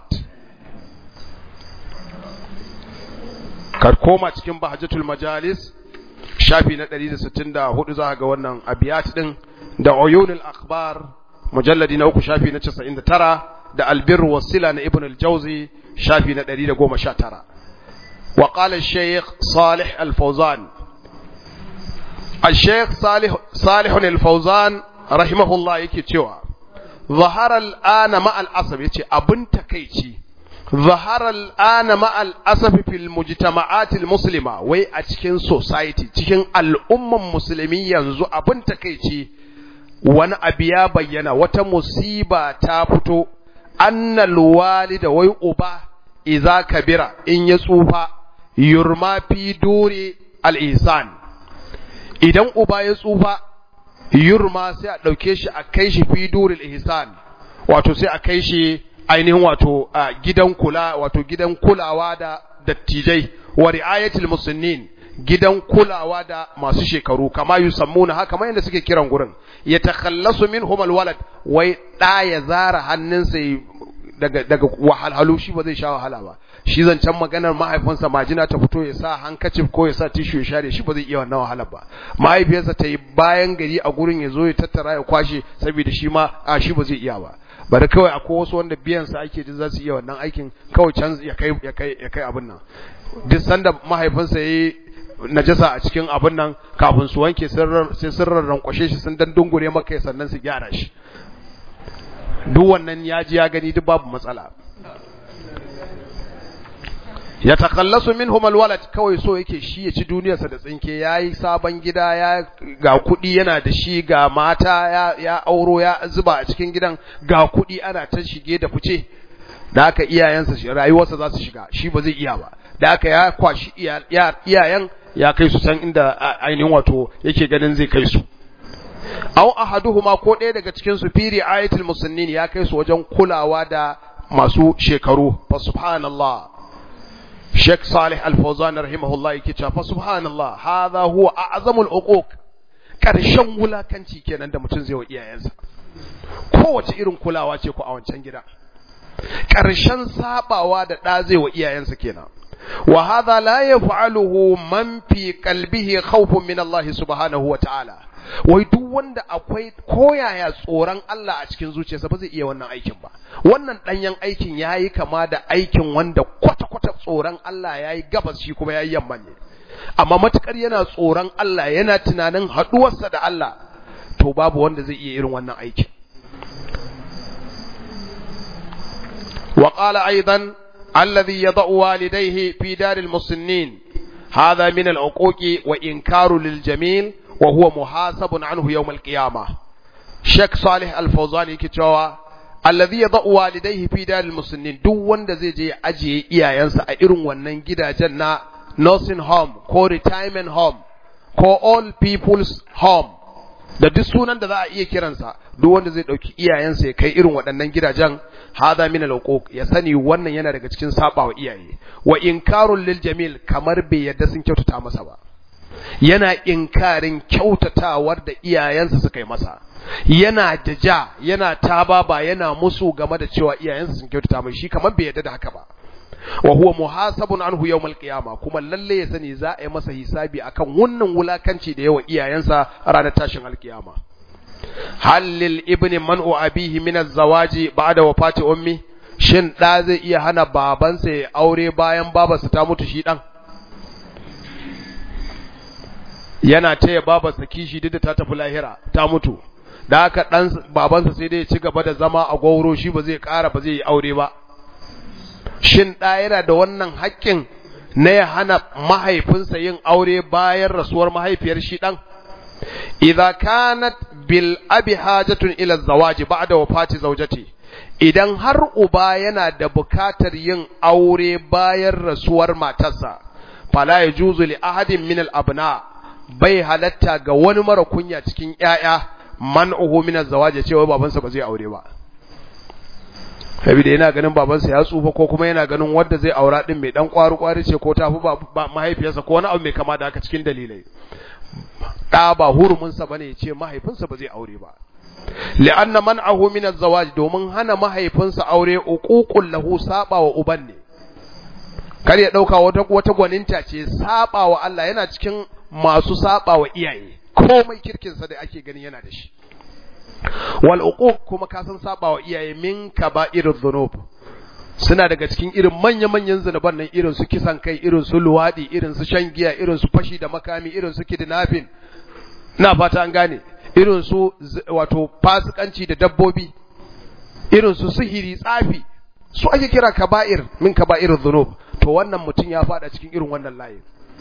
ka koma cikin bahjatul majalis shafi na 164 za ga wannan abiyat din da uyunul akhbar mujalladi na uku shafi na 99 da albir wasila na ibn al-jawzi shafi na 119 wa qala al-shaykh salih al-fawzan al-shaykh salih salih al-fawzan rahimahullah yake cewa ظهر الآن مع الأسف yace abun takeici ظهر الآن مع الأسف في المجتمعات المسلمة wai a cikin society cikin al'umman musulmi yanzu abun takeici wani abu ya bayyana wata musiba ta fito annal walida wai uba iza kabira in ya tsufa yurma fi duri al-ihsan idan uba ya tsufa yurma sai a ɗauke shi a kai shi fi duril ihsan wato sai a kai shi ainihin wato a gidan kula wato gidan kulawa da dattijai wa ri'ayatil muslimin gidan kulawa da masu shekaru kama yusammuna haka kamar yadda suke kiran gurin ya takhallasu minhum alwalad wai da ya zara hannunsa daga daga wahalhalu shi ba zai sha wahala ba shi zancen maganar mahaifinsa majina ta fito ya sa hankacif ko ya sa tishu ya share shi ba zai iya wannan wahalar ba mahaifiyarsa ta yi bayan gari a gurin ya zo ya tattara ya kwashe saboda shi ma a shi ba zai iya ba bari kawai akwai wasu wanda biyan sa ake jin za su iya wannan aikin kawai can ya kai ya kai ya kai abin nan duk sanda mahaifinsa yayi najasa a cikin abin nan kafin su wanke sai sun rarrankwashe shi sun dan dungure maka sannan su gyara shi duk wannan ya ji ya gani duk babu matsala ya takallasu minhum alwalad kawai so yake shi ya ci duniyarsa da tsinke yayi sabon gida ya ga kuɗi yana da shi ga mata ya, ya auro ya zuba a cikin gidan ga kuɗi ana ta shige da fice da haka iyayensa rayuwarsa za su shiga shi ba zai iya ba da haka ya kwashi iyayen ya kai su san inda ainihin wato yake ganin zai kai su aw ahaduhuma ko ɗaya daga cikin su firi ayatul musannin ya kai su wajen kulawa da masu shekaru fa subhanallah Sheikh Salih Al-Fawzan rahimahullah yake cewa fa subhanallah hadha huwa a'zamul uquq karshen wulakanci kenan da mutum zai wa iyayensa kowace irin kulawa ce ku a wancan gida karshen sabawa da da zai wa iyayensa kenan wa hadha la yaf'aluhu man fi qalbihi khawfun min Allah subhanahu wa ta'ala wai duk wanda akwai koyaya tsoron Allah a cikin zuciyarsa ba zai iya wannan aikin ba wannan danyen aikin yayi kama da aikin wanda kwata-kwata tsoron Allah yayi gabas shi kuma yayi yamma ne amma matukar yana tsoron Allah yana tunanin haduwarsa da Allah to babu wanda zai iya irin wannan aikin wa qala aidan alladhi yad'u walidayhi fi daril muslimin هذا من العقوق وإنكار للجميل وهو محاسب عنه يوم القيامة شيخ صالح الفوزاني كتوا الذي يضع والديه في دار المسنين duk wanda zai je ajiye iyayensa a irin wannan gidajen na nursing home ko retirement home ko all people's home da duk sunan da za a iya kiransa duk wanda zai dauki iyayensa ya kai irin waɗannan gidajen hada min al ya sani wannan yana daga cikin sabawa iyaye wa inkarul lil jamil kamar bai yadda sun kyautata masa ba yana inkarin kyautatawar da iyayensa suka yi masa yana jaja yana tababa yana musu game da cewa iyayensa sun kyautata mai shi kamar bai yadda da haka ba wa huwa muhasabun anhu yawmal qiyama kuma lalle ya sani za a yi masa hisabi akan wannan wulakanci da yawa iyayensa ranar tashin alkiyama hal lil ibni man'u abihi min az-zawaji ba'da wafati ummi shin da zai iya hana babansa ya aure bayan babarsa ta mutu shi dan yana taya babarsa kishi duk da ta tafi lahira ta mutu da haka dan babansa sai dai ya ci gaba da zama a gauro shi ba zai ƙara ba zai yi aure ba shin ɗa yana da wannan haƙƙin na ya hana mahaifinsa yin aure bayan rasuwar mahaifiyar shi ɗan idza kanat bil abi hajatun ila zawaji ba'da wafati zawjati idan har uba yana da bukatar yin aure bayan rasuwar matarsa fala yajuzu li ahadin min al abna bai halatta ga wani mara kunya cikin ƴaƴa man'uhu min az-zawaji cewa babansa ba zai aure ba saboda yana ganin babansa ya tsufa ko kuma yana ganin wanda zai aura din mai dan kwaru kwari ce ko tafi ba mahaifiyarsa ko wani abu mai kama da haka cikin dalilai da ba hurumin sa bane ya ce mahaifinsa ba zai aure ba li'anna man'ahu min az-zawaj domin hana mahaifinsa aure uququl lahu saba wa uban ne kar ya dauka wata wata gwaninta ce saba wa Allah yana cikin masu saba wa iyaye komai kirkin sa da ake gani yana da shi wal uquq kuma ka san saba wa iyaye min kaba'irudh dhunub suna daga cikin irin manya-manyan zunuban nan irin su kisan kai irin su luwadi irin su shan giya irin su fashi da makami irin su kidnapping ina fata an gane irin su wato fasikanci da dabbobi irin su sihiri tsafi su ake kira kaba'ir min kaba'irudh dhunub to wannan mutum ya fada cikin irin wannan layin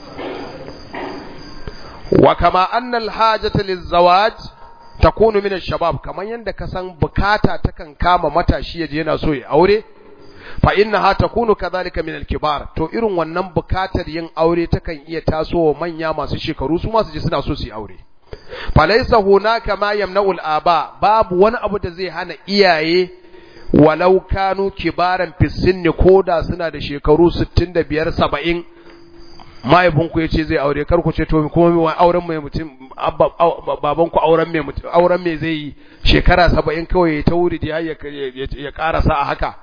wa kama anna al-hajata liz-zawaj takunu min ash-shabab kaman yanda ka san bukata takan kama matashi yaje yana so ya aure fa innaha takunu kadhalika min al-kibar to irin wannan bukatar yin aure takan iya tasowa manya masu shekaru su ma su je suna so su yi aure fa laysa hunaka ma yamna'u al-aba babu wani abu da zai hana iyaye walau kanu kibaran fi sinni koda suna da shekaru 65 70 mahaifinku ya ce zai aure kar ku ce to kuma auren mai mutum babanku auren mai mutum auren mai zai yi shekara saba'in kawai ta wuri da ya karasa a haka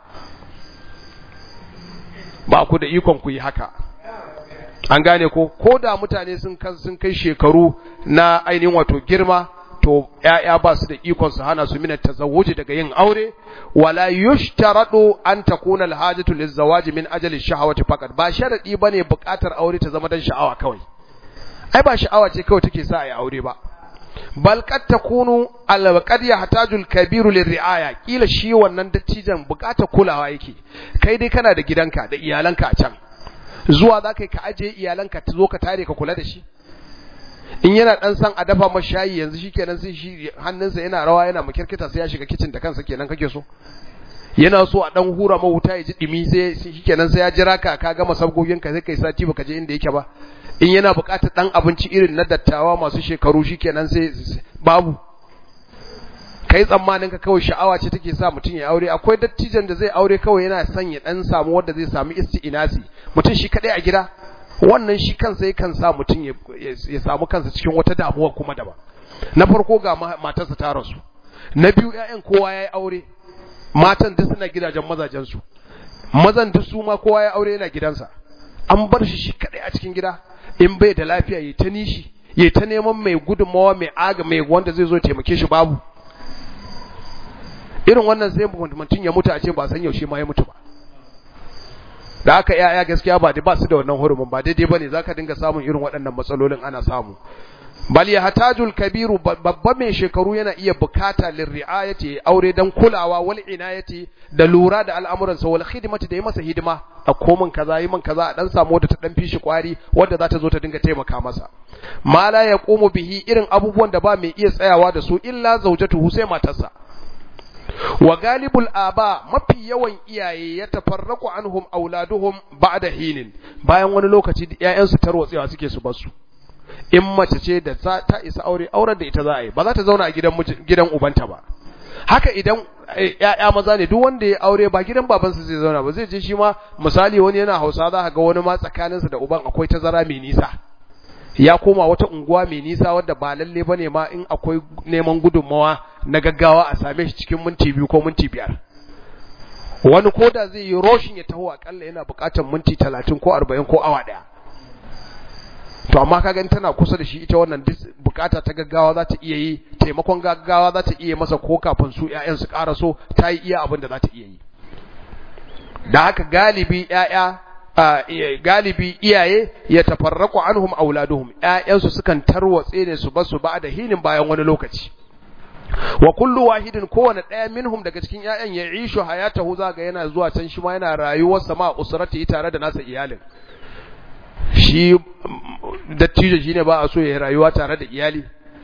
ba ku da ikon ku yi haka an gane ko ko da mutane sun sun kai shekaru na ainihin wato girma to ƴaƴa ba su da ikon su hana su mina tazawuji daga yin aure wala yushtaradu an takuna alhajatu lizawaji min ajali shahawati faqat ba sharadi bane buƙatar aure ta zama dan sha'awa kawai ai ba sha'awa ce kawai take sa ai aure ba bal qad takunu al qad yahtaju al kabiru lirriaya kila shi wannan dattijan buƙatar kulawa yake kai dai kana da gidanka da iyalanka a can zuwa za ka yi ka ajiye iyalanka ta zo ka tare ka kula da shi in yana dan san a dafa masa shayi yanzu shikenan sai shi hannunsa yana rawa yana makirkita sai ya shiga kitchen da kansa kenan kake so yana so a dan hura ma wuta ya ji dimi sai shikenan sai ya jira ka ka gama sabgogin ka sai kai sati baka je inda yake ba in yana buƙatar dan abinci irin na dattawa masu shekaru shikenan sai babu kai tsammanin ka kawai sha'awa ce take sa mutum ya aure akwai dattijan da zai aure kawai yana son ya dan samu wanda zai samu isti'inasi mutum shi kadai a gida wannan shi kansa yakan sa mutum ya samu kansa cikin wata damuwa kuma daban na farko ga matarsa ta rasu na biyu ƴaƴan kowa yayi aure matan duk suna gidajen mazajen su mazan duk su ma kowa ya aure yana gidansa an bar shi shi kadai a cikin gida in bai da lafiya yayi ta nishi yayi ta neman mai gudunmawa mai aga mai wanda zai zo taimake shi babu irin wannan sai mutum ya mutu a ce ba san yaushe ma ya mutu ba da aka yaya gaskiya ba da ba su da wannan hurumin ba daidai bane zaka dinga samun irin waɗannan matsalolin ana samu bal yahtajul kabiru babba mai shekaru yana iya bukata lirriayati aure dan kulawa wal inayati da lura da al'amuran sa wal khidmati da yi masa hidima a komin kaza yi min kaza a dan samu wadda ta dan fishi kwari wadda za ta zo ta dinga taimaka masa ma la yaqumu bihi irin abubuwan da ba mai iya tsayawa da su illa zawjatuhu sai matarsa wa galibul aba mafi yawan iyaye ya tafarraku anhum auladuhum ba'da hinin bayan wani lokaci ƴaƴansu tarwatsewa suke su basu in mace ce da ta isa aure auren da ita za a yi ba za ta zauna a gidan gidan ubanta ba haka idan ƴaƴa maza ne duk wanda ya aure ba gidan babansa zai zauna ba zai je shi ma misali wani yana Hausa za ka ga wani ma tsakaninsa da uban akwai tazara mai nisa ya koma wata unguwa mai nisa wadda ba lalle bane ma in akwai neman gudunmawa na gaggawa a same shi cikin minti biyu ko minti biyar wani koda zai yi roshin ya taho akalla yana buƙatar minti talatin ko arba'in ko awa ɗaya to amma ka gani tana kusa da shi ita wannan bukata ta gaggawa za ta iya yi taimakon gaggawa za ta iya masa ko kafin su ƴaƴan su ƙara so ta yi iya abin da za ta iya yi da haka galibi ƴaƴa galibi iyaye ya tafarraku anhum auladuhum ƴaƴansu sukan tarwatse ne su basu ba da hinin bayan wani lokaci wa kullu wahidin kowane ɗaya minhum daga cikin ƴaƴan ya ishu hayatahu zaga yana zuwa can shi ma yana rayuwar sama usrati tare da nasa iyalin shi dattijo shine ba a so ya rayuwa tare da iyali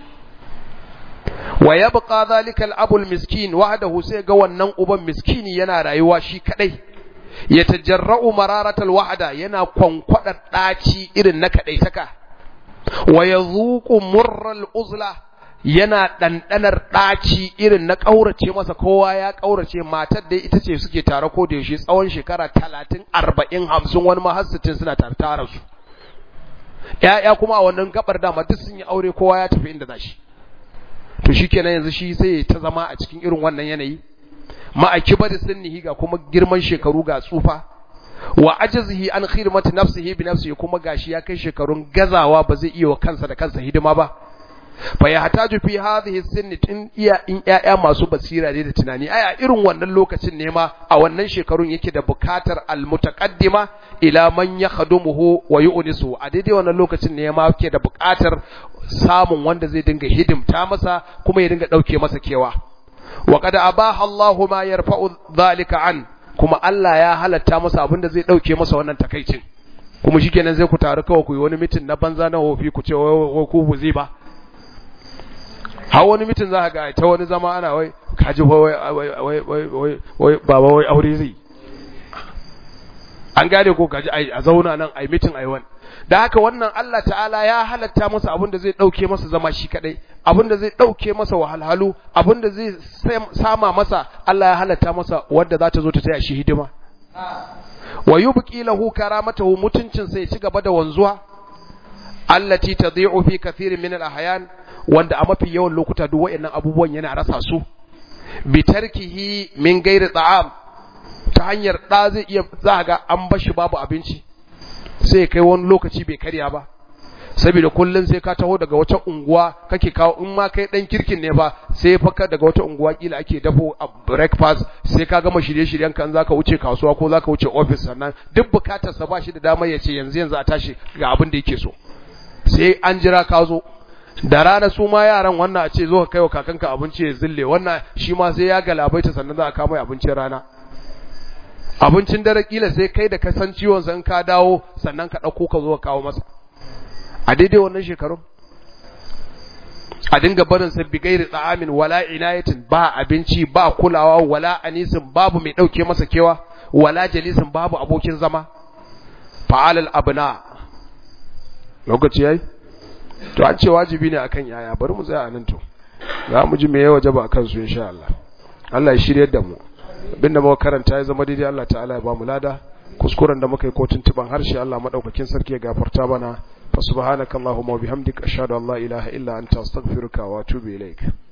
wa yabqa dhalika al-abul miskin wahdahu sai ga wannan uban miskini yana rayuwa shi kadai ya tajarra'u mararatal wahda yana kwankwada daci irin na kadai taka wa yazuqu murral uzla yana dandanar daci irin na kaurace masa kowa ya kaurace matar da ita ce suke tare ko da yaushe tsawon shekara 30 40 50 wani ma har 60 suna tare tare su ƴaƴa kuma a wannan gabar dama duk sun yi aure kowa ya tafi inda zashi to shikenan yanzu shi sai ta zama a cikin irin wannan yanayi ma'akibar sunnihi ga kuma girman shekaru ga tsufa wa ajazihi an khidmati nafsihi bi nafsihi kuma gashi ya kai shekarun gazawa ba zai iya wa kansa da kansa hidima ba fa ya hataju fi hadhihi sinni in iya in yaya masu basira ne da tunani aya irin wannan lokacin ne ma a wannan shekarun yake da bukatar almutaqaddima ila man yakhdumuhu wa yu'nisu a daidai wannan lokacin ne ma yake da bukatar samun wanda zai dinga hidimta masa kuma ya dinga dauke masa kewa wa qad abaha Allahu ma yarfa'u dhalika an kuma Allah ya halatta masa abin da zai dauke masa wannan takaicin kuma shikenan zai ku taru kawai ku yi wani mitin na banza na hofi ku ce wai ku buzi ba har wani mitin za ga ta wani zama ana wai kaji wai wai wai wai wai baba wai aure zai an gane ko kaji a zauna nan ai mitin ai wani da haka wannan Allah ta'ala ya halatta masa abin da zai dauke masa zama shi kadai abin da zai dauke masa wahalhalu abin da zai sama masa Allah ya halatta masa wanda za ta zo ta taya shi hidima wa yubqi lahu karamatahu mutuncin sai ci gaba da wanzuwa allati tadhi'u fi kathirin min al-ahyan wanda a mafi yawan lokuta duk wayannan abubuwan yana rasa su bi tarkihi min ghairi ta'am ta hanyar da zai iya za ga an bashi babu abinci sai kai wani lokaci bai karya ba saboda kullun sai ka taho daga wata unguwa kake kawo in ma kai dan kirkin ne ba sai faka daga wata unguwa kila ake dafo a breakfast sai ka gama shirye-shiryen kan zaka wuce kasuwa ko zaka wuce office sannan duk bukatar sa ba shi da damar ya ce yanzu yanzu a tashi ga abin da yake so sai an jira ka zo da rana su ma yaran wannan a ce zo ka kaiwa kakanka abinci ya zille wannan shi ma sai ya galabaita sannan za a kama abincin rana abincin dare kila sai kai da ka san ciwon san ka dawo sannan ka ɗauko ka zo ka kawo masa a daidai wannan shekarun a dinga barin sa bi gairi tsa'amin wala inayatin ba abinci ba kulawa wala anisin babu mai ɗauke masa kewa wala jalisin babu abokin zama fa'alal abna lokaci yayi to an ce wajibi ne akan yaya bari mu tsaya anan to za mu ji me ya wajaba akan su insha Allah Allah ya shiryar da mu abinda muka karanta ya zama daidai Allah ta'ala ya ba mu lada kuskuren da muka yi ko tuntuban harshe Allah madaukakin sarki ya gafarta mana fa subhanakallahumma wa bihamdika ashhadu an la ilaha illa anta astaghfiruka wa atubu ilaik